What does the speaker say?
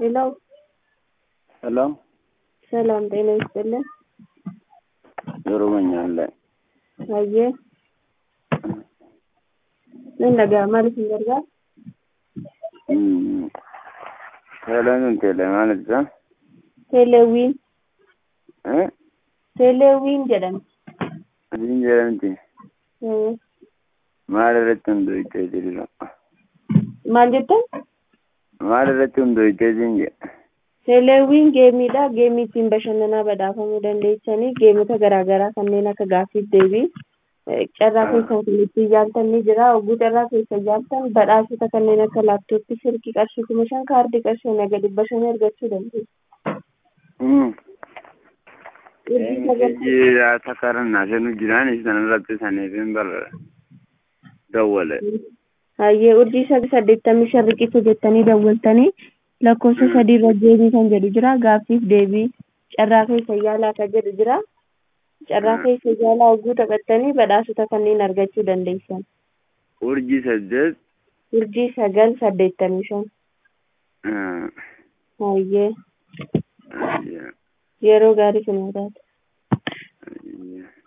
ሄሎ ሄሎ ሰላም ጤና ይስጥልን። ኦሮሞኛ ላይ አየ ምን ነገር ማለት እንገርጋ teeleenuun teelee maal ibsa teeleewwiin eh teeleewwiin jedhamti. adiin jedhamti Eh, maal irratti hundooyitee jirira maal jettan maal irratti hundooyitee siin jedha teeleewwiin geemiidha geemii ittiin bashannanaa badhaafamuu dandeessanii geemota garaagaraa kanneen akka gaaffiif deebii eh, carraa keessan kan ittiin yaaltan ni jira hogguu carraa keessa yaaltan badhaasota kanneen akka laaptooppii silkii qarshii kuma shan kaardii qarshii naga dhibba shanii argachuu dandeessu. Urjii sagal- ejii takarannaa senu jiraan isan irratti saniifin bar dawwale Hayyee urjii sagal saddeettamii shan riqicha jettanii dawwaltanii lakkoofsa sadii irra deebii kan jedhu jira gaaffiif deebii carraa keessa yaalaa kan jedhu jira carraa keessa yaalaa hogguu taphattanii badhaasota kanneen argachuu dandeessan urjii saddeet urjii sagal saddeettamii shan ah, hayyee ayya, yeroo gaarii sinii taate. ayya.